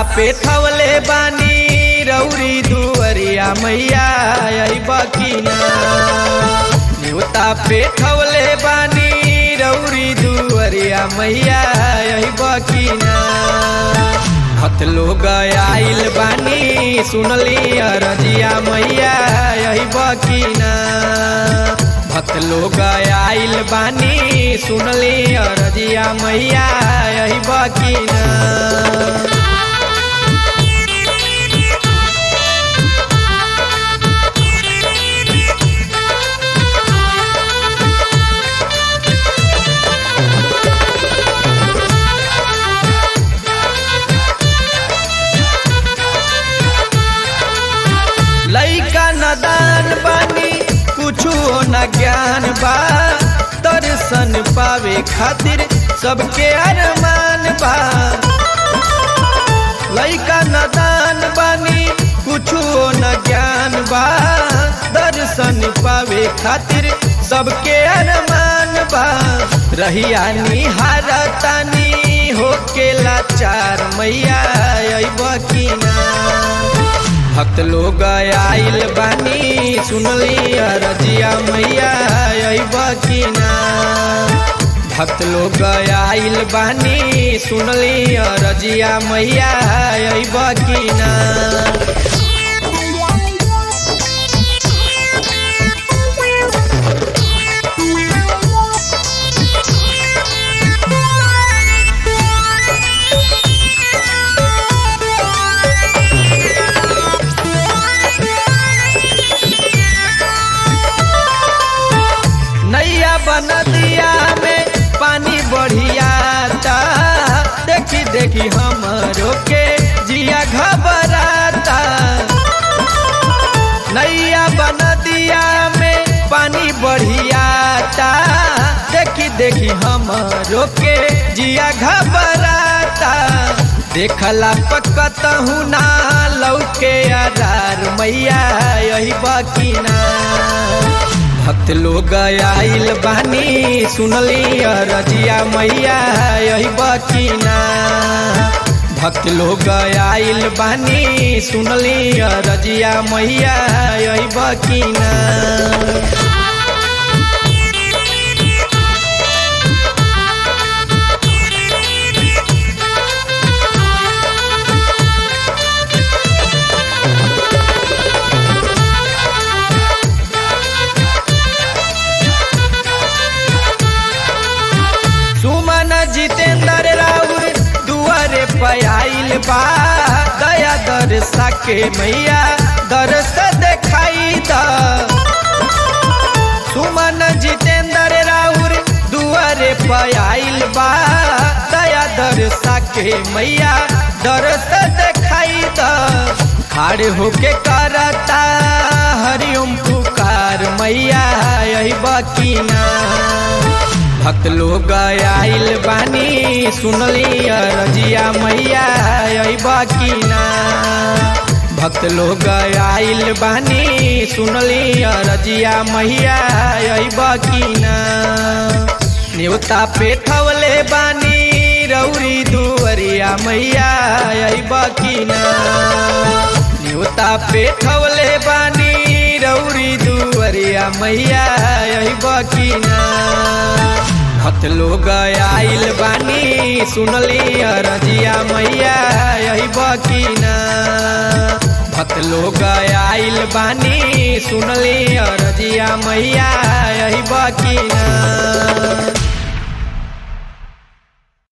पे थवले बानी रौरी दुअरिया मैया आई बकीना न्योता पे थवले बानी रौरी दुअरिया मैया आई बकीना हत लोग आइल बानी सुनली अरजिया मैया आई बकीना भक्त लोग आइल बानी सुनली अरजिया मैया आई बकीना लैका नदान बानी कुछो न ज्ञान बा दर्शन पावे खातिर सबके अरमान बा लैका नदान बानी कुछो न ज्ञान बा दर्शन पावे खातिर सबके अरमान बा रहिया निहारतानी होके लाचार मैया अइब की ना भक्त लोग आइल बानी सुनली अरजिया मैया अइब की ना भक्त लोग आइल बानी सुनली अरजिया मैया अइब की ना नैया बन दिया में पानी बढ़ियाता देखी देखी हमरो के जिया घबराता नैया बन दिया में पानी बढ़ियाता देखी देखी हमरो के जिया घबराता देखला पकत हूँ ना लौके अरार मैया यही बकीना भक्त लोग आइल बानी सुनली अरजिया मैया यही बकीना भक्त लोग आइल बानी सुनली अरजिया मैया यही बकीना सुमन जितेंद्र राउर दुआरे पयाइल बा दया दरसा के मैया दरस देखाई द सुमन जितेंद्र राउर दुआरे पयाइल बा दया दरसा के मैया दरस देखाई द खाड़ होके करता हरिओम पुकार मैया यही बकीना भक्त लोग आइल बानी सुनली अरजिया मैया अइब की ना भक्त लोग आइल बानी सुनली अरजिया मैया अइब की ना न्योता पे थवले बानी रौरी दुअरिया मैया अइब की ना न्योता पे थवले बानी रौरी दुअरिया मैया अइब की ना भक्त लोग आइल बानी सुनली अरजिया मैया यही बकीना भक्त लोग आइल बानी सुनली अरजिया मैया यही बकीना